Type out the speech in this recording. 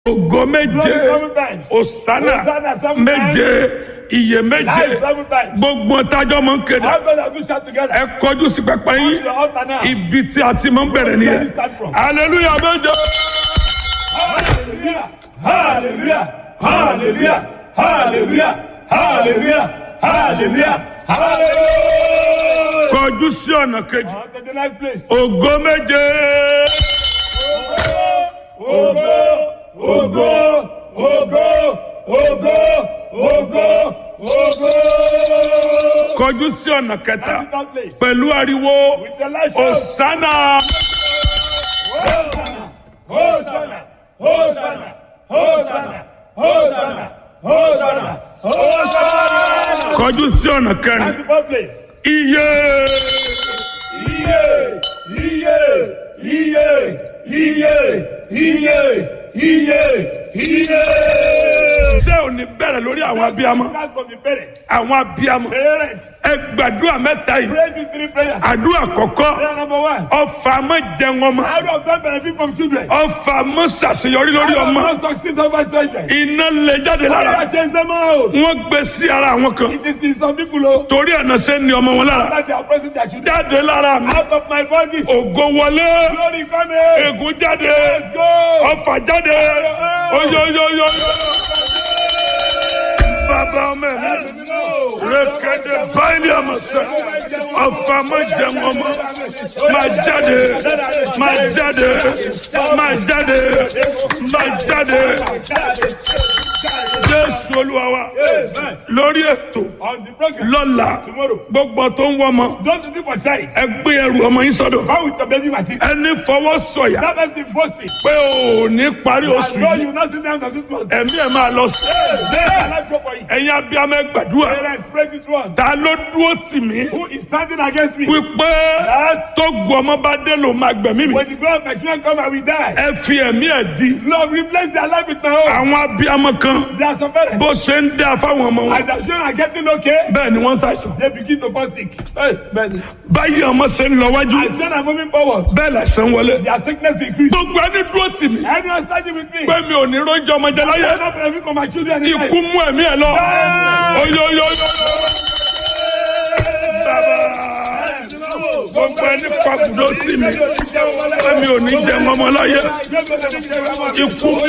ògo méje Glory seven times. òsánà Hosanna seven méje iye méje Life seven times. gbogbo tájọ́ mọ̀ ń kéde How God has do shout together. ẹ kọjú sí pẹpẹ Come to yín the altar now. ibi tí a ti mọ̀ ń bẹ̀rẹ̀ Where nìyẹn we start from. hallelujah méje Hallelujah. Hallelujah. Hallelujah. Hallelujah. Hallelujah. Hallelujah. Hallelujah. kọjú sí ọ̀nà kejì On to the next place. ògo méje Ogo, ogo, ogo, ogo, ogo, ogo. kọjú sí ọ̀nà kẹta Capital place. pẹ̀lú ariwo With the light show. òsánà Hosanna, Hosanna, Hosanna, Hosanna, Hosanna, Hosanna. kọjú sí ọ̀nà kẹrin Capital place. iye Iye, iye, iye, iye, iye, iye, iye. ṣé ò ní bẹ̀rẹ̀ lórí àwọn abiyamọ Start from the parents. àwọn abiyamọ Parents, ẹ gbàdúrà mẹ́ta yìí pray these three prayers. àdúrà kọ̀kọ́ Prayer number one. ọfà mọ́ jẹun ọmọ How do I benefit from children? ọfà mọ́ ṣàṣeyọrí lórí How do ọmọ I succeed over children? iná lè jáde How do lára I change them out? wọ́n gbé sí ara àwọn kan It is in some people oh, torí ẹ̀nà ṣe ń ní ọmọ wọn lára that they are pressing their children jáde lára mi out of my body. ògo wọlé Glory come here. ègún jáde Let's go. ọfà jáde oyoyoyoyo bàbá ọmọ ẹ̀ rẹ̀kẹ̀dẹ̀ báyìí ọmọ sẹ́ ọfà mọ́ jẹun ọmọ máa jáde máa jáde máa jáde máa jáde jésù olúwa wa Amen. lórí ètò On the program lọ́la tomorrow. gbogbo tó ń wọ́mọ Don't do for child. ẹ gbé ẹrù ọmọ yín sọ́dọ̀ Come with your baby material. ẹni fọwọ́ sọ̀yà That is the boasting. pé o ò ní parí I oṣù know yìí you not sit down to this one. ẹ̀mí ẹ̀ máa lọ sí. Let life go for you. ẹ̀yin abiyamọ ẹ gbàdúrà Parents, pray this one. ta ló dúró tì mí Who is standing against me? wípé That tó gu ọmọ bá dé ló máa gbẹ̀mí mi when the glory of my children come, I will die. ẹ fi ẹ̀mí ẹ̀ di Lord, replace their life with my own. àwọn abiyamọ kan There are some parents. bó ṣe ń dá fáwọn ọmọ wọn As their children are getting okay, bẹ́ẹ̀ ni wọ́n ń ṣàìsàn they begin to fall sick. Hey, man. báyìí ọmọ ṣe ń lọ wájú As children are moving forward, bẹ́ẹ̀ làṣẹ ń wọlé their sickness increase. gbogbo ẹni dúró tì mí Anyone standing with me? pé mi ò ní róúnjẹ ọmọ jẹ I láyé will not benefit from my children. in ikú life. mú ẹ̀mí ẹ̀ lọ Ah! oyoyoyo bàbá gbogbo ẹni pàkúdó sí mi pé mi ò ní jẹ ọmọ láyé ikú mú